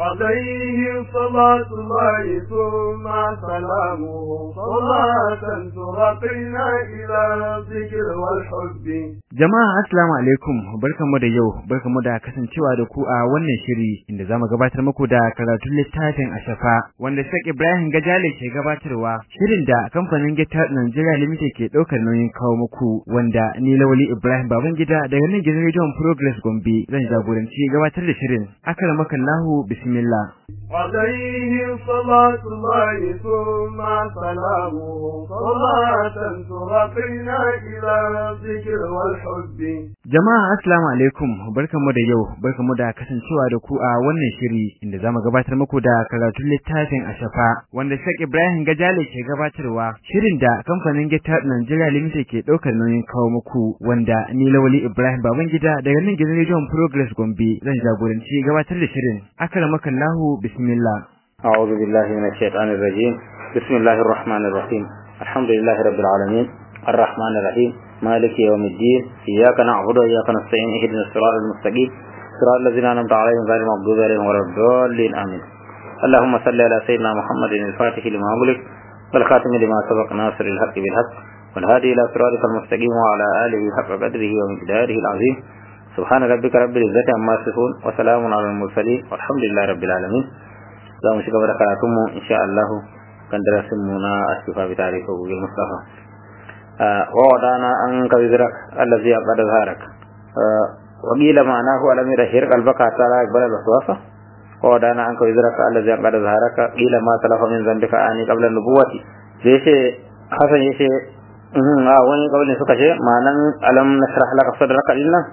عليه صلاة الله ثم سلامه صلاة ترقينا إلى الذكر والحب Jama'a assalamu alaikum barkamu da yau barkamu da kasancewa da ku a wannan shiri inda zamu gabatar muku da karatun littafin Ashafa wanda Sheikh Ibrahim Gajale ke gabatarwa shirin da kamfanin Gita Nigeria Limited ke daukar nauyin kawo muku wanda ni Lawali Ibrahim Babangida daga nan gidan Radio Progress Gombe zan jagoranci gabatar da shirin akramakallahu bismillah عليه صلاة الله ثم سلامه صلاة ترقينا إلى الذكر والحب Jama'a assalamu alaikum barkamu da yau barkamu da kasancewa da ku a wannan shiri inda zamu gabatar muku da karatun littafin Ashafa wanda Sheikh Ibrahim Gajale ke gabatarwa shirin da kamfanin Gita Nigeria Limited ke daukar nauyin kawo muku wanda ni Lawali Ibrahim Babangida daga nan gidan Radio Progress Gombe zan jagoranci gabatar da shirin akramakallahu bismillah أعوذ بالله من الشيطان الرجيم بسم الله الرحمن الرحيم الحمد لله رب العالمين الرحمن الرحيم مالك يوم الدين إياك نعبد وإياك نستعين اهدنا الصراط المستقيم صراط الذين أنعمت عليهم غير المغضوب عليهم ولا الضالين آمين اللهم صل على سيدنا محمد الفاتح لما أغلق والخاتم لما سبق ناصر الحق بالحق والهادي إلى صراطك المستقيم وعلى آله حق قدره ومقداره العظيم سبحان ربك رب العزة عما يصفون وسلام على المرسلين والحمد لله رب العالمين za mu shiga da karatunmu insha Allah kan darasinmu na ashifa bi tarihi ko gugul mustafa wa wadana an ka bizra allazi aqada zaharak wa qila ma'anahu alam yahir qalbaka ta'ala aqbala al-waswasa wa wadana an ka bizra allazi aqada zaharaka qila ma talafa min zambika ani qabla nubuwati sai ce hasan yace a wani kaulin suka ce ma'anan alam nashrah laka sadraka dinnan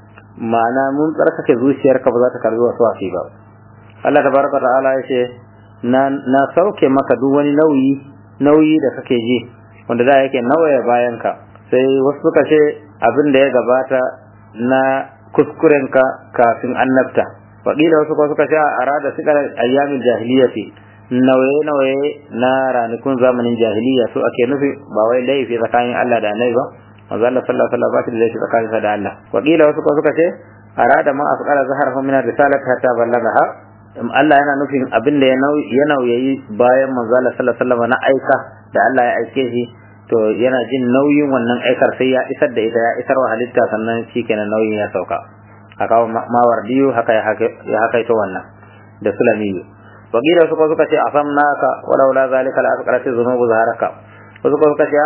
ma'ana mun tsarkake zuciyarka ba za ta karbi wasu wasi ba Allah tabaraka ta'ala ya ce na na sauke maka duk wani nauyi nauyi da kake ji wanda da yake nawaye bayan ka sai wasu suka ce abin da ya gabata na kuskurenka kafin annabta wakila wasu kuma suka ce a rada suka ayyamin jahiliyati nauye nauye na ranakun zamanin jahiliya su ake nufi ba wai laifi tsakanin Allah da Annabi ba manzo Allah sallallahu alaihi wasallam ba shi da laifi tsakanin sa da Allah wakila wasu kuma suka ce arada ma asqala zaharahu min ar-risalati hatta ballagaha Allah yana nufin abin da ya nauyayi bayan manzo Allah sallallahu alaihi wasallam na aika da Allah ya aike shi to yana jin nauyin wannan aikar sai ya isar da ita ya isar wa halitta sannan shikenan nauyin ya sauka haka mawardiyu haka ya haka ita wannan da sulamiyu wakila suka suka ce asamnaka walau la zalika la asqarati dhunubu zaharaka wasu suka ce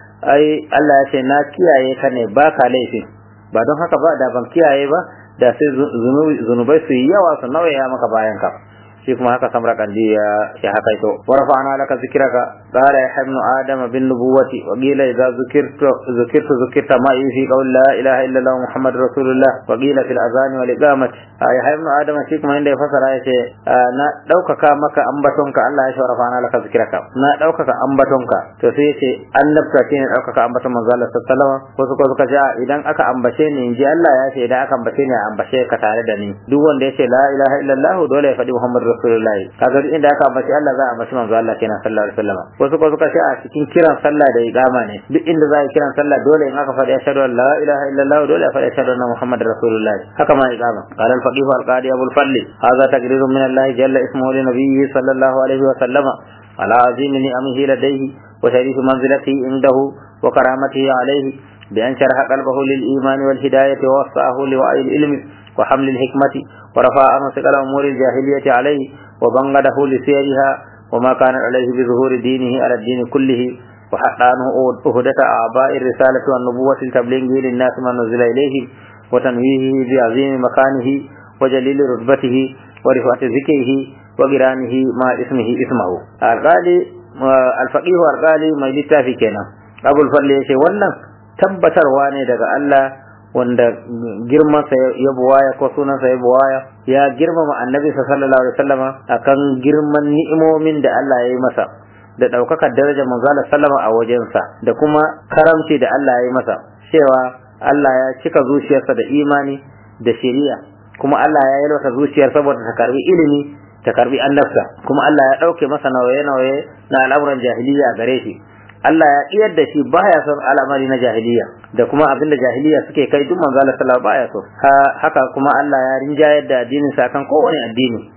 ai Allah ya ce na kiyaye ka ne baka laifin ba don haka ba da ban kiyaye ba da sai zunubai su yi yawa su nawaya maka bayan ka shi kuma haka samra kandi ya ya haka ito wa rafa'na laka zikraka qala ya ibnu adama bin nubuwati wa qila idza zukirtu zukirtu zukirta ma fi qawl la ilaha illa allah muhammad rasulullah wa qila fil azani wal iqamati ya ibnu adama shi kuma inda ya fasara ya ce na daukaka maka ambatonka Allah ya shawara fa'ana laka zikraka na daukaka ambatonka to sai ya ce annabta shine daukaka ambaton manzo Allah sallallahu alaihi wasallam wasu ko suka ce idan aka ambace ni inji Allah ya ce idan aka ambace ni a ambace ka tare da ni duk wanda ya ce la ilaha illallah dole ya faɗi muhammad rasulullahi kaga duk inda aka ambaci Allah za a ambaci manzo Allah kenan sallallahu alaihi wasallam wasu ko suka ce a cikin kiran sallah da iqama ne duk inda za a yi kiran sallah dole in aka faɗi ashhadu an la ilaha illallah dole a faɗi ashhadu anna muhammad rasulullahi haka ma iqama qala al faqih al qadi abu al fadl hadha taqrir min Allah jalla ismuhu li nabiyhi sallallahu alaihi wa sallama ala azim ni'amihi ladayhi wa sharif manzilatihi indahu wa karamatihi alayhi بأن شرح قلبه للإيمان والهداية ووسعه لوعي العلم وحمل الحكمة ورفع عنه ثقل أمور الجاهلية عليه وبنغده لسيرها وما كان عليه بظهور دينه على الدين كله وحتى عنه أهدة أعباء الرسالة والنبوة التبليغ للناس ما نزل إليه وتنويهه بعظيم مكانه وجليل رتبته ورفعة ذكره وقرانه مع اسمه اسمه القالي الفقيه القالي ما littafi kenan abul falle yace wannan tabbatarwa ne daga Allah wanda girmansa ya buwaya ko sunansa ya buwaya ya girmama annabi sallallahu alaihi wasallama akan girman ni'imomin da Allah ya yi masa da ɗaukakar darajar manzala sallama a wajensa da kuma karamci da Allah ya yi masa cewa Allah ya cika zuciyarsa da imani da shari'a kuma Allah ya yalwata zuciyar saboda ta karbi ilimi ta karbi annabta kuma Allah ya ɗauke masa nauye-nauye na al'amuran jahiliya gare shi Allah ya iyar da shi baya son al'amari na jahiliya da kuma abinda jahiliya suke kai duk manzo Allah sallallahu baya so haka kuma Allah ya rinjayar da addinin sa kan kowane addini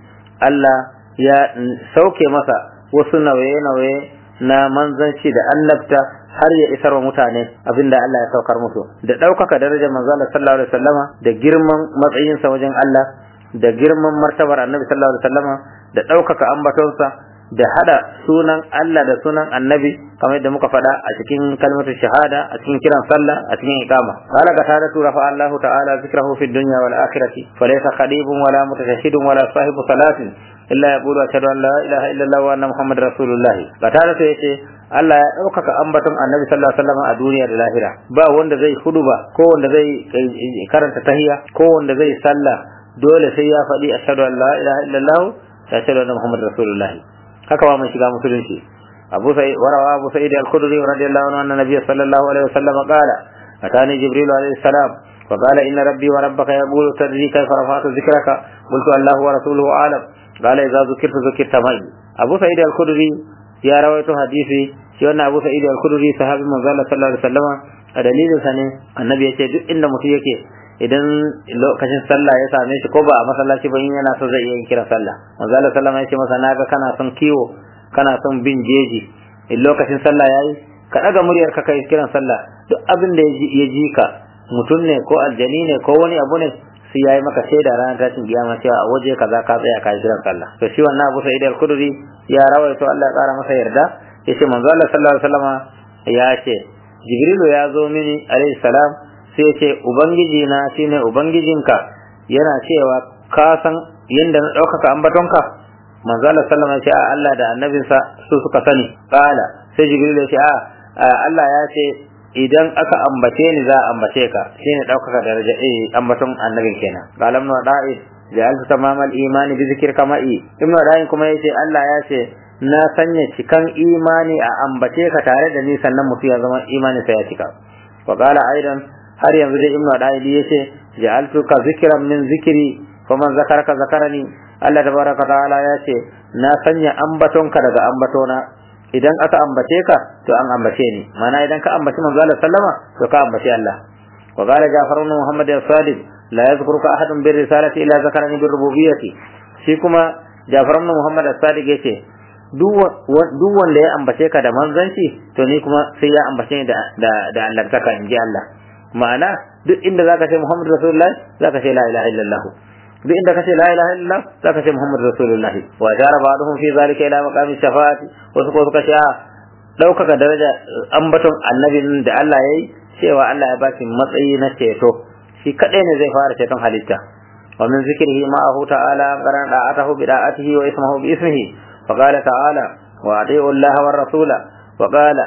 Allah ya sauke masa wasu nauye-nauye na manzanci da annabta har ya isar wa mutane abinda Allah ya saukar musu da ɗaukaka darajar manzo Allah sallallahu alaihi wasallama da girman matsayinsa wajen Allah da girman martabar annabi sallallahu alaihi wasallama da ɗaukaka ambatonsa da hada sunan Allah da sunan annabi kamar yadda muka faɗa a cikin kalmatul shahada a cikin kiran sallah a cikin iqama qala qatada rafa Allah ta'ala zikrahu fid dunya wal akhirati falaysa qadibun wala mutashahhidun wala sahibu salatin illa yaqulu ashhadu an la ilaha illa Allah wa anna muhammadar rasulullah qatada yace Allah ya ɗaukaka ambaton annabi sallallahu alaihi wasallam a duniya da lahira ba wanda zai huduba ko wanda zai karanta tahiya ko wanda zai sallah dole sai ya faɗi ashhadu an la ilaha illa Allah wa ashhadu anna muhammadar rasulullah haka ba mai shiga musulunci abu sa'id warawa abu sa'id al-khudri radiyallahu anhu anna nabiyyi sallallahu alaihi wasallam qala atani jibril alaihi salam wa qala inna rabbi wa rabbaka yaqulu tadri kayfa rafa'tu dhikraka qultu allah wa rasuluhu a'lam qala idza dhukirtu dhukirta ma'i abu sa'id al-khudri ya rawaito hadisi shi wannan abu sa'id al-khudri sahabi manzo Allah sallallahu alaihi wasallam a dalilin sa ne annabi yace duk inda mutum yake idan lokacin sallah ya same shi ko ba a masallaci ba in yana so zai iya kiran sallah manzo Allah sallama ya ce masa naga kana son kiwo kana son bin jeji in lokacin sallah yayi ka daga muryar ka kai kiran sallah duk abin da ya ji ka mutum ne ko aljani ne ko wani abu ne sai yayi maka shaida ranar tashin kiyama cewa a waje kaza ka tsaya ka kiran sallah to shi wannan Abu Sa'id al-Khudri ya rawaito Allah ya kara masa yarda yace manzo Allah sallallahu alaihi wasallama ya ce Jibrilu ya zo mini alaihi salam sai ce ubangiji na shine ubangijinka yana cewa ka san yadda na ɗaukaka ambatonka manzo Allah sallama ya ce a Allah da annabinsa su suka sani kala sai jibril ya ce a Allah ya ce idan aka ambace ni za a ambace ka shine ɗaukaka daraja eh ambaton annabin kenan qala ibn da'id ja'altu tamamal imani bi zikrika ma'i ibn da'id kuma yace Allah ya ce na sanya cikan imani a ambace ka tare da ni sannan mutum ya zama imani sai ya cika wa qala aidan har yanzu dai ibnu adaili yace ja'altuka zikran min zikri faman zakaraka zakarani Allah tabaraka ta'ala yace na sanya ambatonka daga ambatona idan aka ambace ka to an ambace ni mana idan ka ambaci manzo Allah sallama to ka ambace Allah wa qala Ja'far ibn Muhammad as-Sadiq la yadhkuruka ahadun bir risalati illa zakarani bir rububiyyati shi kuma Ja'far ibn Muhammad as-Sadiq yace duk wanda ya ambace ka da manzanci to ni kuma sai ya ambace ni da da allantaka in ji Allah ma'ana duk inda zaka ce Muhammad Rasulullah zaka ce la ilaha illallah duk inda kace la ilaha illallah zaka ce Muhammad Rasulullah wa jara ba'dhum fi zalika ila maqami shafa'ati wasu ko suka ce daukaka daraja ambaton annabin da Allah yayi cewa Allah ya baki matsayi na ceto shi kadai ne zai fara ceton halitta wa min zikrihi ma'ahu ta'ala qaran da'atahu bi da'atihi wa ismuhu bi ismihi fa qala ta'ala wa ati'u Allah wa rasula wa qala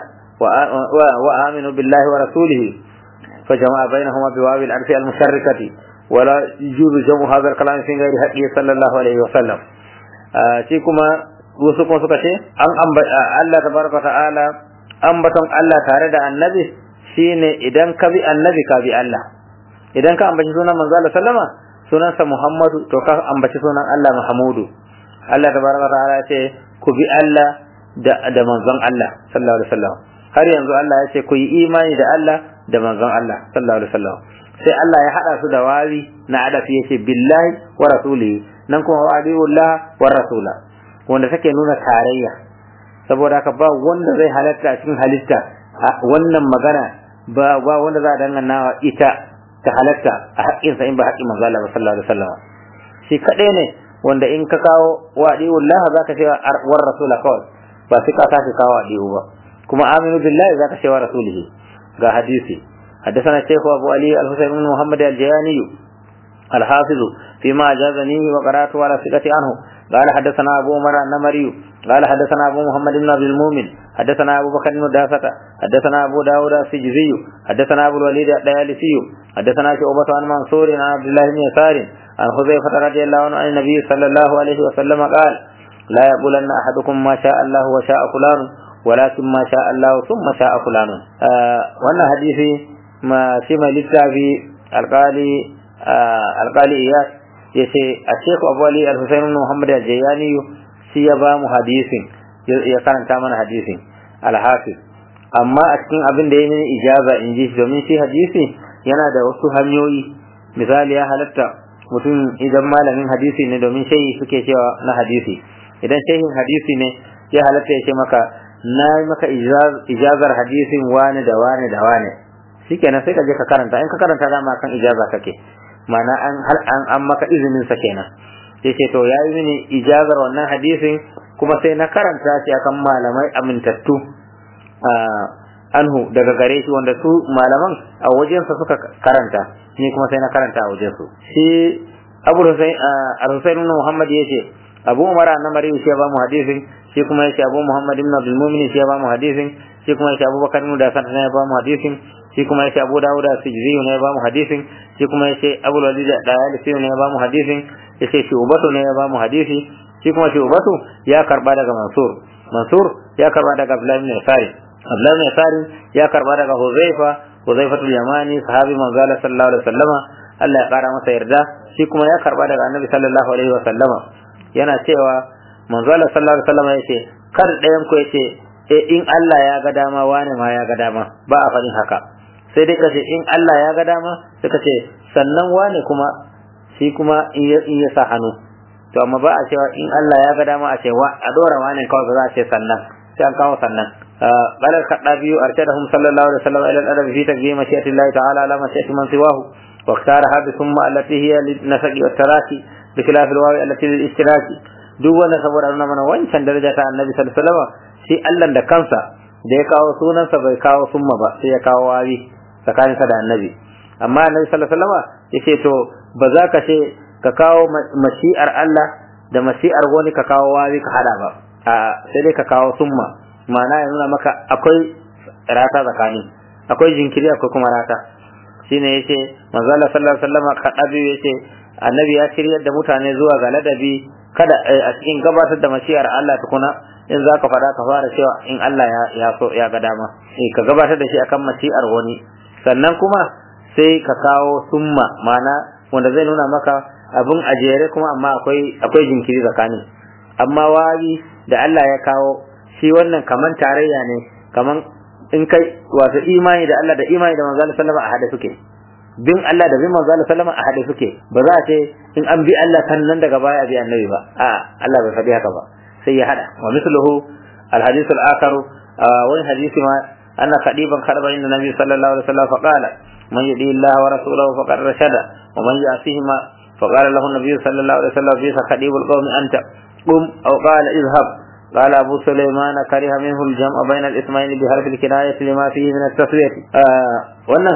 wa aminu billahi wa rasulihi فجمع بينهما بواو الألف المشركة ولا يجوز جمع هذا الكلام في غير حقه صلى الله عليه وسلم shi kuma wasu kuma suka ce an Allah tabaraka ta'ala ambaton Allah tare da annabi shine idan ka bi annabi ka bi Allah idan ka ambaci sunan manzo Allah sallama sunansa Muhammadu to ka ambaci sunan Allah Muhammadu Allah tabaraka ta'ala ce ku bi Allah da da manzon Allah sallallahu alaihi wasallam har yanzu Allah ya ce ku yi imani da Allah da manzon Allah sallallahu alaihi wasallam sai Allah ya hada su da wawi na adafi yace billahi wa rasulihi nan kuma wa adiyullah wa rasula wanda take nuna tarayya saboda haka ba wanda zai halatta a cikin halitta wannan magana ba ba wanda za a dangana wa ita ta halatta a haƙƙinsa in ba haƙƙin manzo Allah sallallahu alaihi wasallam shi kadai ne wanda in ka kawo wa adiyullah zaka ce war rasula kawai ba sai ka tashi kawo adiyu ba kuma aminu billahi zaka ce wa rasulihi ga hadisi حدثنا الشيخ أبو علي الحسين بن محمد الجياني الحافظ فيما أجازني وقرأته على ثقة عنه قال حدثنا أبو عمر النمري قال حدثنا أبو محمد بن عبد المؤمن حدثنا أبو بكر بن دافة حدثنا أبو داود السجزي حدثنا أبو الوليد الديالسي حدثنا شعبة عن منصور عن عبد الله بن يسار عن حذيفة رضي الله عنه عن النبي صلى الله عليه وسلم قال لا يقولن أحدكم ما شاء الله وشاء فلان ولكن ما شاء الله ثم شاء فلان آه وانا حديثي ما سيما للتابي القالي آه القالي إياس yace a Sheikh Abu Ali Al-Husayn ibn Muhammad Al-Jayani shi ya ba mu hadisin ya karanta mana hadisin Al-Hafiz amma a cikin abin da ya yi ijaza in ji domin shi hadisi yana da wasu hanyoyi misali ya halatta mutum idan malamin hadisi ne domin shehi suke cewa na hadisi idan shehin hadisi ne ya halatta ya ce maka na yi maka ijazar hadisin wani da wani da wani shikenan sai ka je ka karanta in ka karanta dama kan ijaza kake ma'ana an har an an maka izinin sa kenan sai ce to yayi mini ijazar wannan hadisin kuma sai na karanta shi akan malamai amintattu anhu daga gare shi wanda su malaman a wajensa suka karanta ni kuma sai na karanta a wajensu shi abu al-husayn ibn muhammad yace abu umar na mariyu shi ya ba mu hadisin shi kuma yace abu muhammad ibn abdul mu'min shi ya ba mu hadisin shi kuma yace abu bakar ibn dasan ne ya ba mu hadisin shi kuma yace abu dawud as-sijzi ne ya ba mu hadisin shi kuma yace abu walid dayalisi ne ya ba mu hadisin yace shi ubatu ne ya ba mu hadisi shi kuma shi ubatu ya karba daga mansur mansur ya karba daga abdullah ibn sari abdullah ibn sari ya karba daga huzaifa huzaifatul yamani sahabi manzo Allah sallallahu alaihi wasallama Allah ya kara masa yarda shi kuma ya karba daga annabi sallallahu alaihi wasallama yana cewa manzo Allah sallallahu alaihi wasallama yace kar ɗayan ku yace eh in Allah ya ga dama wani ma ya ga dama ba a faɗin haka sai dai kace in Allah ya ga dama sai kace sannan wani kuma shi kuma in ya sa hannu to amma ba a cewa in Allah ya ga dama a ce wa a dora wani kawai ba za a ce sannan sai an kawo sannan قال الخطابي أرشدهم صلى الله عليه وسلم إلى الأدب في تقديم مشيئة الله تعالى على مشيئة من سواه واختارها بثم التي هي للنسق والتراكي بخلاف الواو التي للاشتراك duk wanda saboda nuna mana wancan daraja ta annabi sallallahu alaihi wasallam shi Allah da kansa da ya kawo sunansa bai kawo summa ba sai ya kawo wawi tsakaninsa da annabi amma annabi sallallahu alaihi wasallam yace to ba za ka ce ka kawo mashi'ar Allah da mashi'ar wani ka kawo wawi ka hada ba a sai dai ka kawo summa ma'ana ya nuna maka akwai rata tsakani akwai jinkiri akwai kuma rata shine yace manzo Allah sallallahu alaihi wasallam kadabi yace annabi ya shiryar da mutane zuwa ga ladabi kada a cikin gabatar da mashi'ar Allah tukuna in zaka fada ka fara cewa in Allah ya ya so ya ga dama eh ka gabatar da shi akan mashi'ar wani sannan kuma sai ka kawo summa ma'ana wanda zai nuna maka abun ajere kuma amma akwai akwai jinkiri tsakani amma wayi da Allah ya kawo shi wannan kaman tarayya ne kaman in kai wato imani da Allah da imani da manzo Allah sallama a hade suke bin Allah da bin manzo Allah sallama a hade suke ba za a ce in an bi Allah sannan daga baya bi annabi ba a Allah bai faɗi haka ba sai ya hada wa misluhu al hadith al akhar wani hadisi ma anna khadiban khadaba inda nabi sallallahu alaihi wasallam fa qala man yudi Allah wa rasulahu faqad rashada wa man ya'sihima فقال له النبي صلى الله عليه وسلم بئس خديب القوم أنت قم أو قال اذهب قال أبو سليمان كره منه الجمع بين الإثمين بحرف الكناية لما فيه من التسوية wannan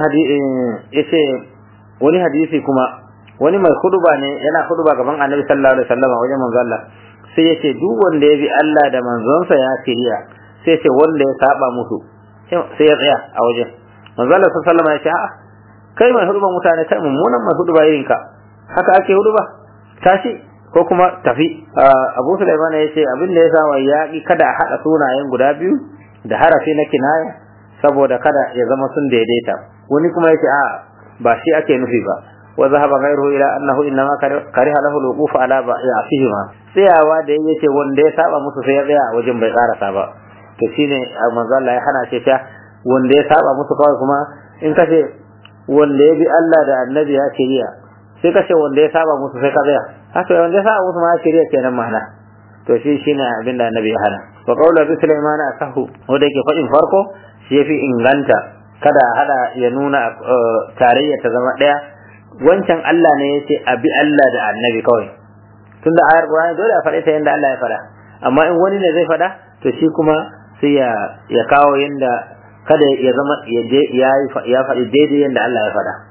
yace wani hadisi kuma wani mai huduba ne yana huduba gaban annabi sallallahu alaihi wasallam wajen manzo Allah sai yace duk wanda ya bi Allah da manzonsa ya shirya sai yace wanda ya saba musu sai ya tsaya a wajen manzo Allah sallallahu alaihi wasallam ya ce a'a kai mai huduba mutane kai mummunan mai huduba irin ka haka ake huduba tashi ko kuma tafi abu sulaiman ya ce abin da ya sa wai yaƙi kada a haɗa sunayen guda biyu da harafi na kinaya saboda kada ya zama sun daidaita wani kuma ya ce a ba shi ake nufi ba wa zahaba ghayruhu ila annahu innama kariha lahu al-wuquf ala ya'fihima tsayawa da yace wanda ya saba musu sai ya tsaya a wajen bai karasa ba to shine manzo Allah ya hana ce ta wanda ya saba musu kawai kuma in kace wanda ya bi Allah da annabi ya shiriya sai kace wanda ya saba musu sai ka tsaya haka wanda ya saba musu ma ya shiriya kenan ma'ana to shi shine abin da annabi ya hana wa qawla bi sulaiman asahu wanda yake fadin farko shi yafi inganta kada hada ya nuna tarayya ta zama daya wancan Allah ne yace abi Allah da annabi kawai tunda ayar Qur'ani dole a faɗe ta yanda Allah ya faɗa amma in wani ne zai faɗa to shi kuma sai ya ya kawo yanda kada ya zama ya ya faɗi daidai yanda Allah ya faɗa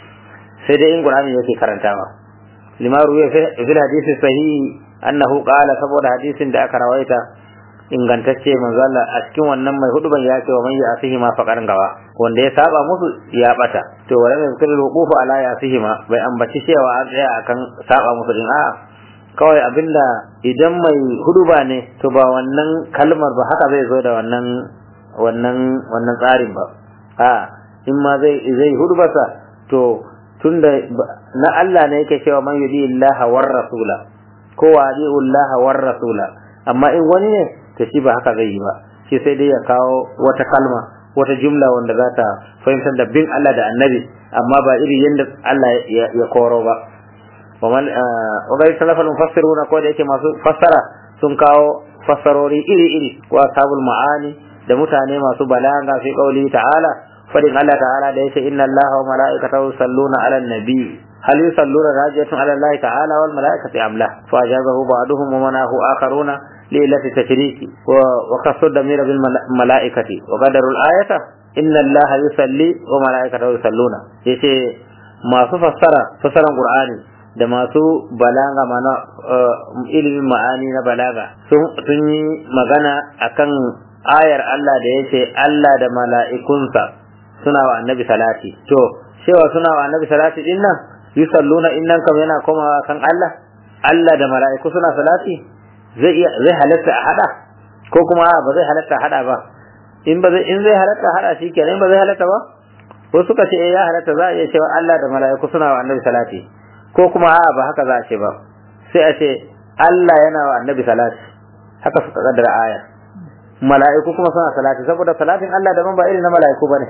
sai dai in Qur'ani yake karantawa lima ruwa fil hadisi sahihi annahu qala saboda hadisin da aka rawaita ingantacce manzo Allah a cikin wannan mai huduban ya ce wa man yasihi ma faqarin gawa wanda ya saba musu ya bata to wala mai zikr al-wuquf ala yasihi ma bai ambaci cewa an tsaya akan saba musu din a'a kawai abinda idan mai huduba ne to ba wannan kalmar ba haka zai zo da wannan wannan wannan tsarin ba a in ma zai zai hudubarsa to tunda na Allah ne yake cewa man yudi Allah war rasula ko wa Allah war rasula amma in wani ne to shi ba haka zai yi ba shi sai dai ya kawo wata kalma wata jumla wanda za ta fahimtar da bin Allah da annabi amma ba iri yadda Allah ya koro ba ومن وغير سلف المفسرون ko da yake masu fassara sun kawo fassarori iri-iri wa ashabul ma'ani da mutane masu balaga fi qauli ta'ala fadin Allah ta'ala da yace inna Allaha wa mala'ikatahu yusalluna 'alan nabi hal yusalluna rajatun 'ala Allah ta'ala wal mala'ikati amla fa ajabahu ba'duhum wa manahu akharuna ليلة التشريك وقصد الضمير بالملائكة وقدروا الآية إن الله يصلي وملائكته يصلون yace masu fassara fassaran Qur'ani da masu balaga mana ilimin ma'ani na balaga sun yi magana akan ayar Allah da yace Allah da mala'ikunsa suna wa annabi salati to cewa suna wa annabi salati din nan yusalluna innan kam yana komawa kan Allah Allah da mala'iku suna salati zai iya zai halatta a hada ko kuma ba zai halatta a hada ba in ba zai in zai halatta a hada shikenan in ba zai halatta ba ko suka ce ya halatta za a iya cewa Allah da mala'iku suna wa annabi salati ko kuma a ba haka za a ce ba sai a ce Allah yana wa annabi salati haka suka kaddara aya mala'iku kuma suna salati saboda salatin Allah daban ba irin na mala'iku bane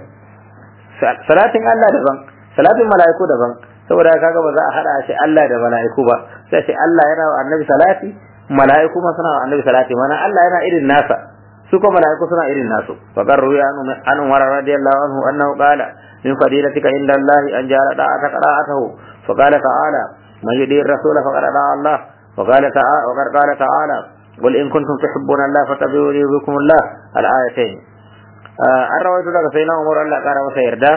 salatin Allah daban salatin mala'iku daban saboda kaga ba za a hada shi Allah da mala'iku ba sai ce Allah yana wa annabi salati mala'iku ma suna wa annabi salati mana Allah yana irin nasa su ko mala'iku suna irin nasu fa qarru ya an umar radiyallahu anhu annahu qala min fadilatika inda Allah an jara da'ata qira'atahu fa qala ta'ala man yudi ar-rasul fa qala Allah wa qala ta'ala wa qala ta'ala قل إن كنتم تحبون الله فاتبعوني يحببكم الله الآيتين an rawaito daga sai na umar Allah kara masa yarda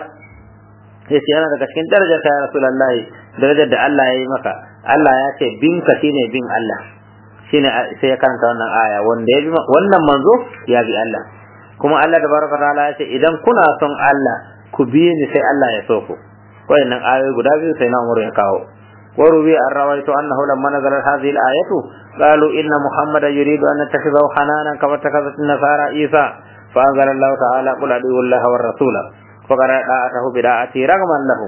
ya ce yana daga cikin darajar ta rasulullahi darajar da Allah ya yi maka Allah ya ce binka shine bin Allah shine sai ya karanta wannan aya wanda ya bi wannan manzo ya bi Allah kuma Allah tabaraka ta'ala ya ce idan kuna son Allah ku bi ni sai Allah ya so ku wayannan ayoyi guda biyu sai na umar ya kawo وروي أن رويت أنه لما نزلت هذه الآية قالوا إن محمدا يريد أن نتخذه حنانا كما اتخذت النصارى عيسى فأنزل الله تعالى قل أدعوا الله والرسول فقرأ طاعته بداعته رغما لهم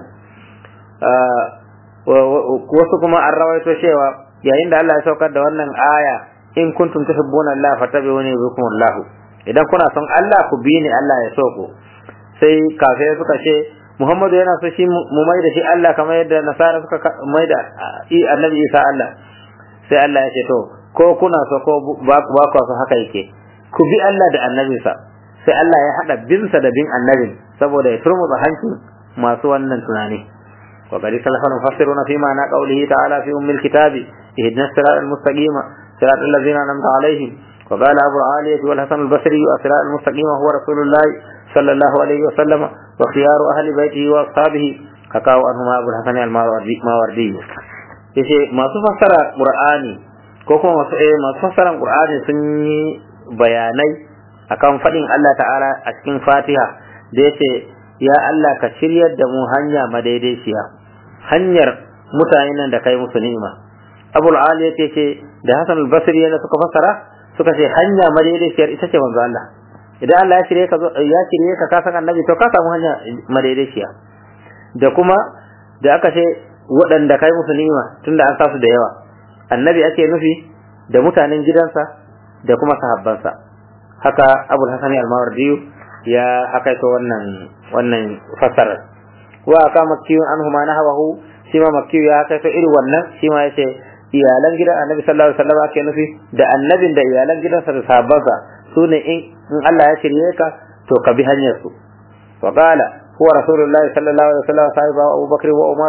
wasu kuma an rawaito cewa yayin da Allah ya saukar da wannan aya in kuntum tuhibbuna Allah fattabi'uni yuhibbukum Allah idan kuna son Allah ku bi ni Allah ya so ku sai kafirai suka ce Muhammadu yana so shi mu mai da shi Allah kamar yadda Nasara suka mai da Annabi Isa Allah sai Allah ya ce to ko kuna so ko ba ku so haka yake ku bi Allah da annabinsa sai Allah ya hada binsa da bin annabin saboda ya turmuza hancin masu wannan tunani wa qad salafa mufassiruna fi ma'ana qawlihi ta'ala fi ummil kitabi ihdina as-sirata al-mustaqima sirata allazina an'amta alaihim wa qala abu aliyah wal hasan al-basri as-sirata al-mustaqima huwa rasulullah sallallahu alaihi wa sallam wa khiyaru ahli baitihi wa ashabihi kakaw anhuma abu al-hasan al-mawardi yace masu fassara qur'ani ko kuma masu eh masu fassaran qur'ani sun yi bayanai akan faɗin Allah ta'ala a cikin Fatiha da yace ya Allah ka shiryar da mu hanya madaidaiciya hanyar mutane nan da kai musu ni'ima Abu Ali yace ce da Hassan al-Basri yana suka fassara suka ce hanya madaidaiciyar ita ce manzo Allah idan Allah ya shirye ka ya shirye ka ka san annabi to ka samu hanya madaidaiciya da kuma da aka ce waɗanda kai musu ni'ima tunda an sa su da yawa annabi ake nufi da mutanen gidansa da kuma sahabbansa haka abul hasan al-mawardi ya hakaito wannan wannan fasarar wa aka makkiyu anhu ma nahawahu shi ma makkiyu ya hakaito irin wannan shi ma yace iyalan gidan annabi sallallahu alaihi wasallam ake nufi da annabin da iyalan gidansa da sahabbansa su ne in Allah ya shirye ka to ka bi hanyar su wa qala huwa rasulullahi sallallahu alaihi wasallam sahiba Abu Bakr wa Umar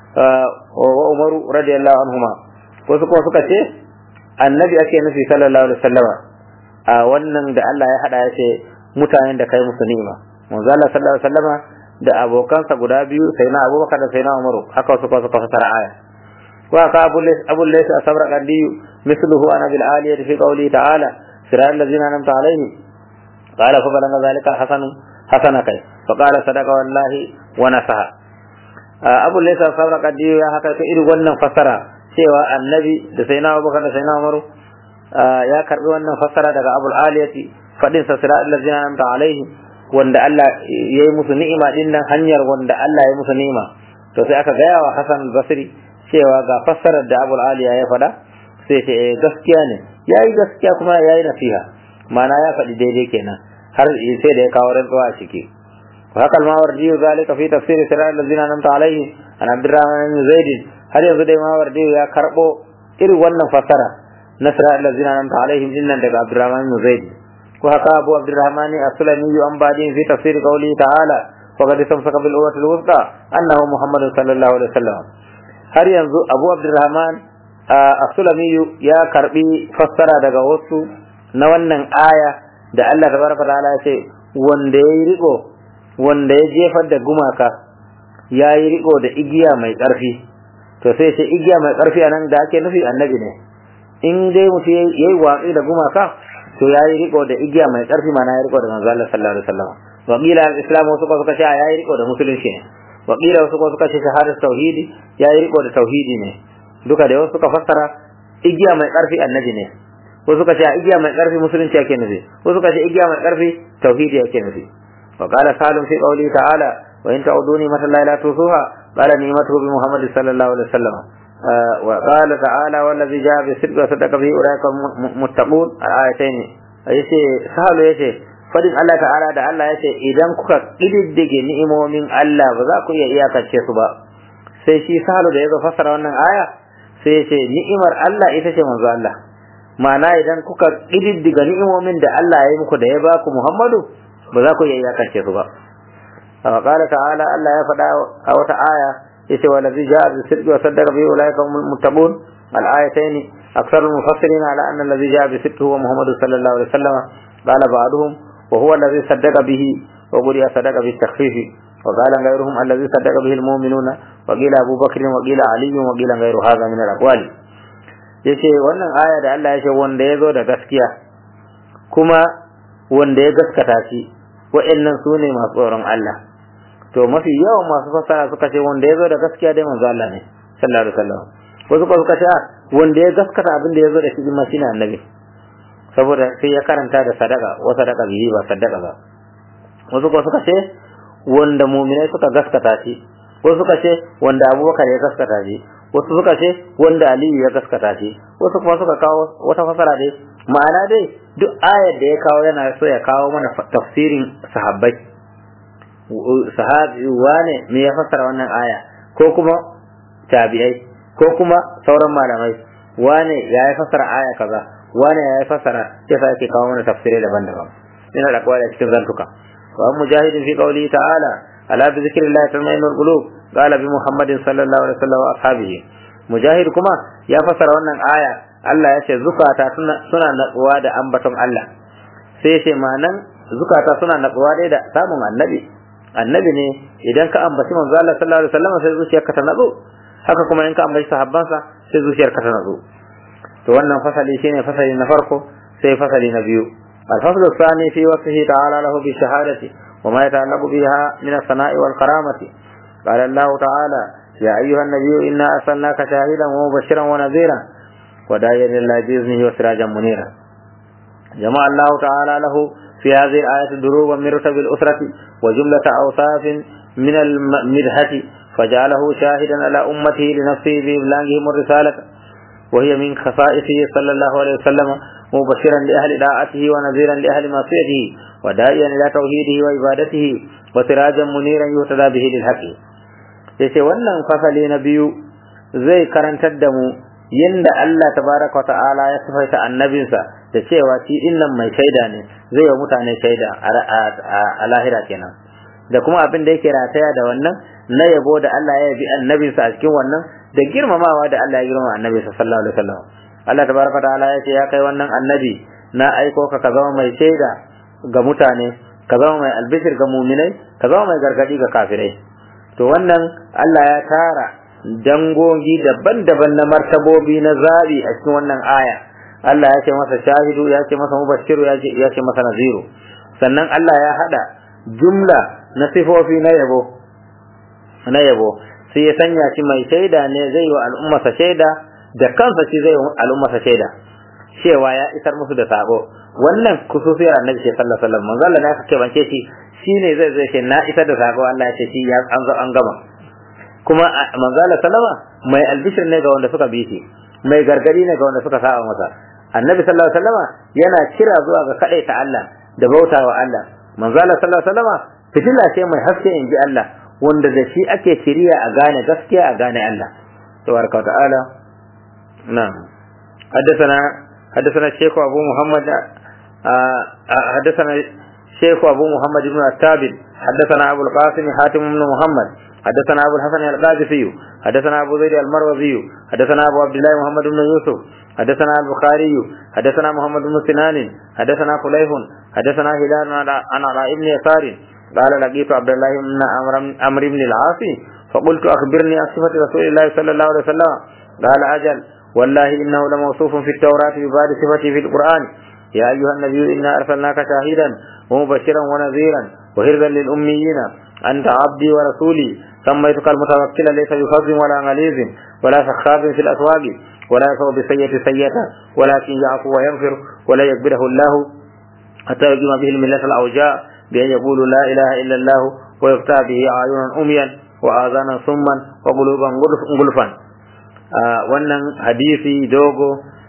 wa Umaru radiyallahu anhuma wasu kuma suka ce annabi ake nufi sallallahu alaihi wasallama a wannan da Allah ya hada ya ce mutanen da kai musu ni'ima manzo Allah sallallahu alaihi wasallama da abokansa guda biyu sai na Abubakar da sai na Umaru haka wasu kuma suka fasara aya wa ka Abu Lays Abu Lays asabra qadi misluhu ana bil aliyati fi qawli ta'ala siral ladzina anamta alaihim qala fa balagha zalika hasan hasana kai fa qala sadaqa wallahi wa nasaha Abu Lays asabra qadi ya haka irin wannan fasara cewa annabi da sai na abubakar da sai na umaru ya karbi wannan fassara daga abul aliyati fadin sa sira allazina anamta alaihim wanda Allah yayi musu ni'ima din nan hanyar wanda Allah ya musu ni'ima to sai aka gaya wa Hassan Basri cewa ga fassarar da Abul Aliya ya fada sai ce eh gaskiya ne yayi gaskiya kuma yayi nasiha ma'ana ya faɗi daidai kenan har sai da ya kawo rantsuwa a ciki وهكا الماوردي ذلك في تفسير سراء الذين أنمت عليه عن عبد الرحمن بن زيد har yanzu dai mawar dai ya karbo irin wannan fasara nasra allazina an'amta alaihim dinnan daga abdurrahman bin zaid ko haka abu abdurrahman as-sulami an badin fi tafsir qawli ta'ala faqad istamsaka bil urwati al-wuthqa annahu muhammadun sallallahu alaihi wasallam har yanzu abu abdurrahman as-sulami ya karbi fassara daga wasu na wannan aya da Allah tabaraka ta'ala ya ce wanda ya yi riko wanda ya jefar da gumaka ya yi riko da igiya mai ƙarfi to sai ce igiya mai ƙarfi a nan da ake nufi annabi ne in dai mutum ya yi watsi da gumaka to ya yi riko da igiya mai ƙarfi mana ya riko da manzo Allah sallallahu alaihi wasallam wa qila al-islam wasu ko suka ce ya yi riko da musulunci ne wa qila wasu ko suka ce shahadar tauhidi ya yi riko da tauhidi ne duka da wasu suka fassara igiya mai ƙarfi annabi ne wasu suka ce igiya mai ƙarfi musulunci yake nufi wasu suka ce igiya mai ƙarfi tauhidi yake nufi wa qala salim fi qawli ta'ala wa in ta'uduni mata la ilaha tusuha qala ni'matuhu bi muhammad sallallahu alaihi wasallam wa qala ta'ala wallazi ja'a bi sidqi wa sadaqa bi ulaika muttaqun al-ayatayn yace sahalu yace fadin Allah ta'ala da Allah yace idan kuka kididdige ni'imomin Allah ba za ku iya iyakace su ba sai shi sahalu da yazo fassara wannan aya sai yace ni'imar Allah ita ce manzo Allah ma'ana idan kuka ƙididdiga ni'imomin da Allah ya yi muku da ya ba ku Muhammadu ba za ku iya iyakance su ba wa qala ta'ala Allah ya faɗa a wata aya yace wa ladzi ja'a bi sidqi wa saddaqa bihi ulaika humul muttaqun al ayatayn aktharu mufassirin ala anna alladhi ja'a bi sidqi huwa Muhammadu sallallahu alaihi wasallam qala ba'duhum wa huwa alladhi saddaqa bihi wa quriya sadaqa bi takhfif وقال غيرهم الذي صدق به المؤمنون وقيل أبو بكر وقيل علي وقيل غير هذا من الأقوال yace wannan aya da Allah ya ce wanda ya zo da gaskiya kuma wanda ya gaskata shi wa'annan su ne masu tsoron Allah to mafi yawan masu fassara suka ce wanda ya zo da gaskiya dai manzo Allah ne sallallahu alaihi wasallam wasu kuma suka ce wanda ya gaskata abin da ya zo da shi ma shine annabi saboda sai ya karanta da sadaka wa sadaka bihi ba sadaka ba wasu kuma suka ce wanda mu'minai suka gaskata shi wasu suka ce wanda Abubakar ya gaskata shi wasu suka ce wanda Aliyu ya gaskata shi wasu kuma suka kawo wata fasara dai ma'ana dai duk ayar da ya kawo yana so ya kawo mana tafsirin sahabbai sahabi wane me ya fassara wannan aya ko kuma tabi'ai ko kuma sauran malamai wane ya yi fassara aya kaza wane ya yi fassara sai sa yake kawo mana tafsirai daban-daban ina da kwaya cikin zantuka wa mujahidin fi qawli ta'ala ala bi zikrillah tatma'innul qulub qala bi muhammadin sallallahu alaihi wasallam wa ashabihi mujahid kuma ya fassara wannan aya Allah ya ce zukata suna natsuwa da ambaton Allah sai ya ce ma'anan zukata suna natsuwa dai da samun annabi annabi ne idan ka ambaci manzo Allah sallallahu alaihi wasallam sai zuciyarka ta natsu haka kuma in ka ambaci sahabbansa sai zuciyarka ta natsu to wannan fasali shine fasali na farko sai fasali na biyu الفصل الثاني في وصفه تعالى له بالشهادة وما يتعلق بها من الثناء والكرامة قال الله تعالى يا أيها النبي إنا أرسلناك شاهدا ومبشرا ونذيرا وداعيا لله بإذنه وسراجا منيرا جمع الله تعالى له في هذه الآية دروبا من رتب الأسرة وجملة أوصاف من المدحة فجعله شاهدا على أمته لنفسه بإبلاغهم الرسالة وهي من خصائصه صلى الله عليه وسلم مبشرا لأهل داعته ونذيرا لأهل معصيته وداعيا إلى توحيده وعبادته وسراجا منيرا يهتدى به للحق yace wannan fasali na biyu zai karantar da mu yadda Allah tabaraka ta'ala ya sifaita annabinsa da cewa shi dinnan mai shaida ne zai wa mutane shaida a lahira kenan da kuma abin da yake rataya da wannan na yabo da Allah ya yabi annabinsa a cikin wannan da girmamawa da Allah ya girmama annabinsa sallallahu alaihi wasallam Allah tabaraka ta'ala ya ce ya kai wannan annabi na aiko ka ka zama mai shaida ga mutane ka zama mai albishir ga muminai ka zama mai gargadi ga kafirai to wannan Allah ya tara dangogi daban-daban na martabobi na zabi a cikin wannan aya Allah ya ce masa shahidu ya ce masa mubashiru ya ce ya ce masa naziru sannan Allah ya hada jumla na sifofi na yabo na yabo sai ya sanya shi mai shaida ne zai wa al'ummarsa shaida da kansa shi zai wa al'ummarsa shaida cewa ya isar musu da sabo wannan kususiyar annabi sallallahu alaihi wasallam manzo Allah ne aka ce bance shi shine zai zai ce na isar da sako Allah ya ce shi ya an an gama kuma manzala sallama mai albishir ne ga wanda suka bi shi mai gargadi ne ga wanda suka saba masa annabi sallallahu alaihi wasallama yana kira zuwa ga kadai ta Allah da bautawa Allah manzala sallallahu alaihi wasallama fitila ce mai haske in ji Allah wanda da shi ake shiriya a gane gaskiya a gane Allah تبارك وتعالى نعم حدثنا حدثنا الشيخ أبو محمد حدثنا الشيخ أبو محمد بن الثابت حدثنا أبو القاسم حاتم بن محمد حدثنا أبو الحسن القاذفي حدثنا أبو زيد المروزي حدثنا أبو عبد الله محمد بن يوسف حدثنا البخاري حدثنا محمد بن سنان حدثنا فليح حدثنا هلال عن علاء بن يسار قال لقيت عبد الله بن عمرو بن العاص فقلت أخبرني عن صفة رسول الله صلى الله عليه وسلم قال أجل والله إنه لموصوف في التوراة ببعض صفته في القرآن يا أيها النبي إنا أرسلناك شاهدا ومبشرا ونذيرا وهرزا للأميين أنت عبدي ورسولي سميتك المتوكل ليس بفظ ولا غليظ ولا سخاب في الأسواق ولا يسوى بسيئة سيئة ولكن يعفو ويغفر ولا يقبله الله حتى يقيم به الملة الأوجاع بأن يقولوا لا إله إلا الله ويفتح به أعينا أميا وآذانا صما وقلوبا غلفا wannan hadisi dogo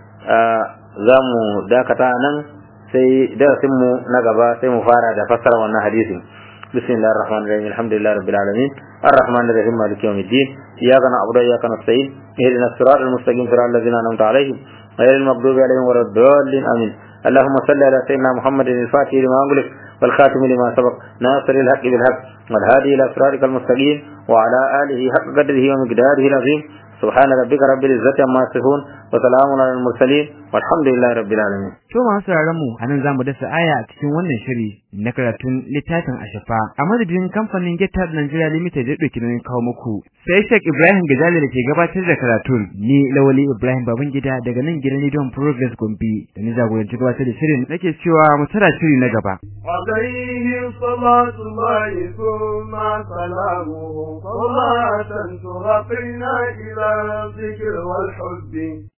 za mu dakata nan sai darasinmu na gaba sai mu fara da fassara wannan hadisin بسم الله الرحمن الرحيم الحمد لله رب العالمين الرحمن الرحيم مالك يوم الدين إياك نعبد وإياك نستعين اهدنا الصراط المستقيم صراط الذين أنعمت عليهم غير المغضوب عليهم ولا الضالين آمين اللهم صل على سيدنا محمد الفاتح لما أغلق والخاتم لما سبق ناصر الحق بالحق والهادي إلى صراطك المستقيم وعلى آله حق قدره ومقداره العظيم سبحان ربك رب العزة عما يصفون وسلام على المرسلين والحمد لله رب العالمين To masu sauraron mu anan zamu dasa aya a cikin wannan shiri na karatun littafin Ashafa a madadin kamfanin GitHub Nigeria Limited da dauki nauyin kawo muku sai Sheikh Ibrahim Gajali da ke gabatar da karatun ni Lawali Ibrahim Babangida daga nan gidan Rediyon Progress Gombe da ni jagoranci gabatar da shirin nake cewa mu tara shiri na gaba عليه صلاة الله ثم سلامه صلاة ترقينا إلى الذكر والحب